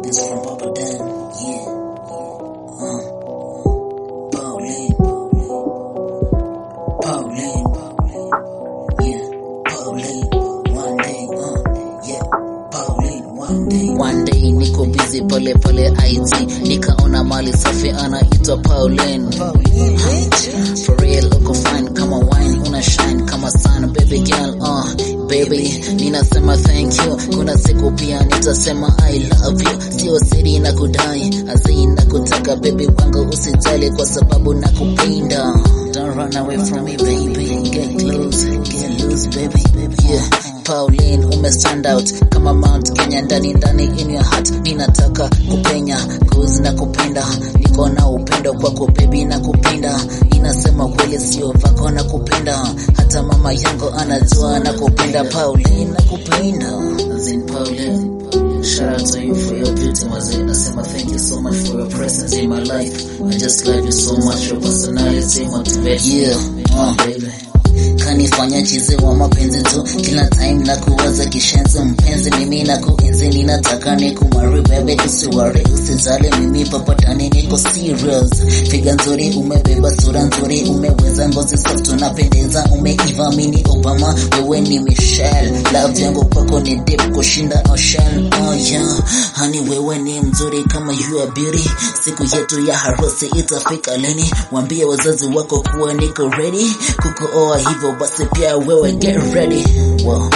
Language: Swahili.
Greetings from Papa Dan, yeah. Uh, Pauline, Pauline, yeah. Pauline, one day, uh, yeah. Pauline, one day. One day niko busy pale pale IT, nikaona mali safi anaitwa Pauline. For real uko fine kama wine, una shine kama sun, baby girl, uh, baby, ninasema thank you. Kuna siku pia nitasema I love you, sio siri na kudai, azii na kutaka baby wangu, usijali kwa sababu nakupenda. Don't run away from me baby, get close, get loose baby, yeah. Pauline ume stand out kama Mount Kenya ndani ndani in your heart, ninataka kupenya cause na kupenda, niko na upendo kwako baby na kupenda, inasema kweli sio vako na kupenda, hata mama yangu anajua na kupenda Pauline na kupenda Zin Pauline Shout out to you for your beauty, Mazee. Nasema thank you so much for your presence in my life. I just love you so much, your personality motivate. Yeah, uh, baby kanifanya chizi wa mapenzi tu kila time na kuwaza kishenzi mpenzi mimi na kuenzi ninataka ni kumari bebe usiwari usijali mimi papatani niko serious figa nzuri umebeba sura nzuri umeweza ngozi soft unapendeza umeiva mini obama wewe ni michelle love yangu kwako ni deep kushinda ocean oh yeah hani wewe ni mzuri kama you are beauty siku yetu ya harusi itafika lini wambie wazazi wako kuwa niko ready kukuoa hivyo basi pia wewe get ready wow.